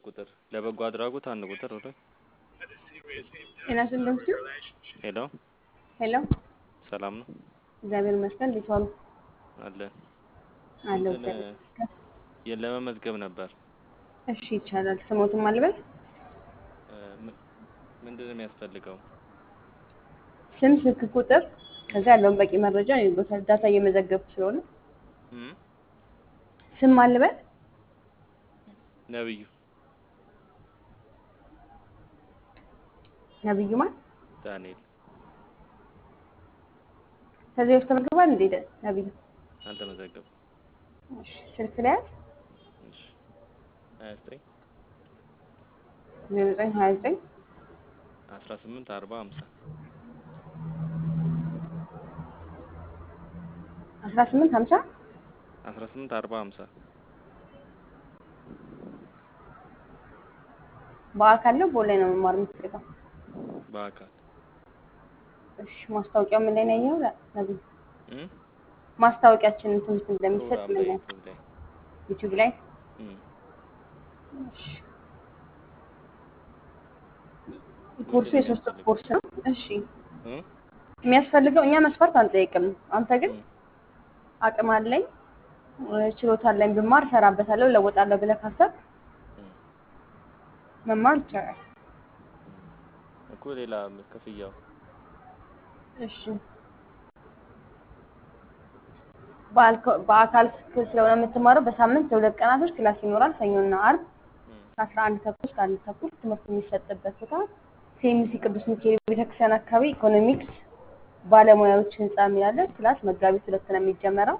ቁጥር ለበጎ አድራጎት አንድ ቁጥር ወደ ጤና ይስጥልኝ። ሄሎ ሄሎ ሰላም ነው እግዚአብሔር ይመስገን። እንዴት ዋሉ? አለን አለሁ እንትን እግዚአብሔር ይመስገን። የ- ለመመዝገብ ነበር እሺ ይቻላል። ስሞትም አልበል እ፣ ም- ምንድን ነው የሚያስፈልገው? ስም፣ ስልክ ቁጥር ከዛ ያለውን በቂ መረጃ ቦታ ዳታ እየመዘገብኩ ስለሆነ እም? ስም አልበል ነብዩ ነብዩ ማን ዳንኤል ከዚህ በፊት ተመዝግቧል እንዴ? ደ- ነብዩ አልተመዘገቡ እሺ ስልክ ላይ እሺ ሀያ ዘጠኝ ዜሮ ዘጠኝ ሀያ ዘጠኝ አስራ ስምንት አርባ ሀምሳ አስራ ስምንት ሀምሳ አስራ ስምንት አርባ ሀምሳ በአካል ነው በኦንላይን ነው መማር የምትፈልገው? በአካል እሺ ማስታወቂያው ምን ላይ ነው ያየኸው? ነብዩ እም? ማስታወቂያችንን ትምህርት እንደሚሰጥ ፕሮግራም ምን ላይ ላይ ዩቲዩብ ላይ ዩቲዩብ ላይ እም። እሺ ኮርሱ ምንድን ነው የሶስት ወር የሚያስፈልገው? ኮርስ ነው። እሺ እም? የሚያስፈልገው እኛ መስፈርት አንጠይቅም። አንተ ግን እም። አቅም አለኝ እ፣ ችሎታ አለኝ ብማር እሰራበታለሁ እለወጣለሁ ብለህ ካሰብክ እም። መማር ይቻላል። እኮ ሌላ ክፍያው እሺ በአልኮ- በአካል ክፍል ስለሆነ የምትማረው በሳምንት ለሁለት ቀናቶች ክላስ ይኖራል። ሰኞና አርብ እም። ከአስራ አንድ ተኩል እስከ አንድ ተኩል ትምህርት የሚሰጥበት ቦታ ሴሚሲ ቅዱስ ሚካኤል ቤተክርስቲያን አካባቢ ኢኮኖሚክስ ባለሙያዎች ህንፃ የሚላለ ክላስ መጋቢት ሁለት ነው የሚጀመረው።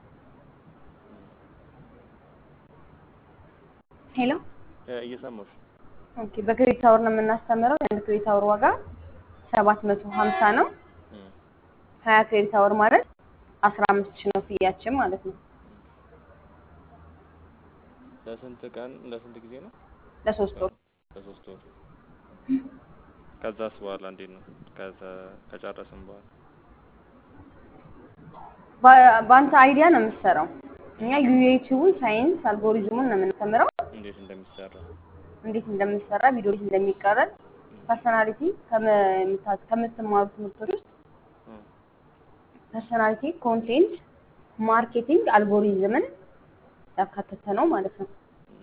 ሄሎ እ፣ እየሰማሁሽ ኦኬ። በክሬዲት አወር ነው የምናስተምረው። የአንድ ክሬዲት አወር ዋጋ ሰባት መቶ ሀምሳ ነው። እም። ሀያ ክሬዲት አወር ማለት አስራ አምስት ሺህ ነው ፍያችን ማለት ነው። ለስንት ቀን ለስንት ጊዜ ነው? ለሶስት ወር ለሶስት ወር። ከዛስ በኋላ እንዴት ነው? ከዛ ከጨረስን በኋላ በ- በአንተ አይዲያ ነው የምትሰራው። እኛ ዩኤቲዩቡን ሳይንስ አልጎሪዝሙን ነው የምናስተምረው። እንዴት እንደሚሰራ እንዴት እንደሚሰራ ቪዲዮ እንዴት እንደሚቀረጽ ፐርሰናሊቲ ከምትማሩ ትምህርቶች ውስጥ እም። ፐርሰናሊቲ፣ ኮንቴንት፣ ማርኬቲንግ፣ አልጎሪዝምን ያካተተ ነው ማለት ነው።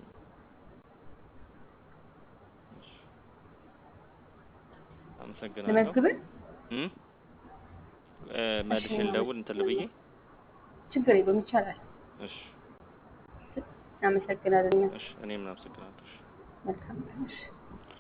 እሺ። አመሰግናለሁ። ልመዝግብህ? እም? እ፣ መልሼ ልደውል እንትን ልብዬ። ችግር የለውም ይቻላል። እሺ እናመሰግናለን። እሺ እኔም አመሰግናለሁ። እሺ። መልካም ቀን። እሺ።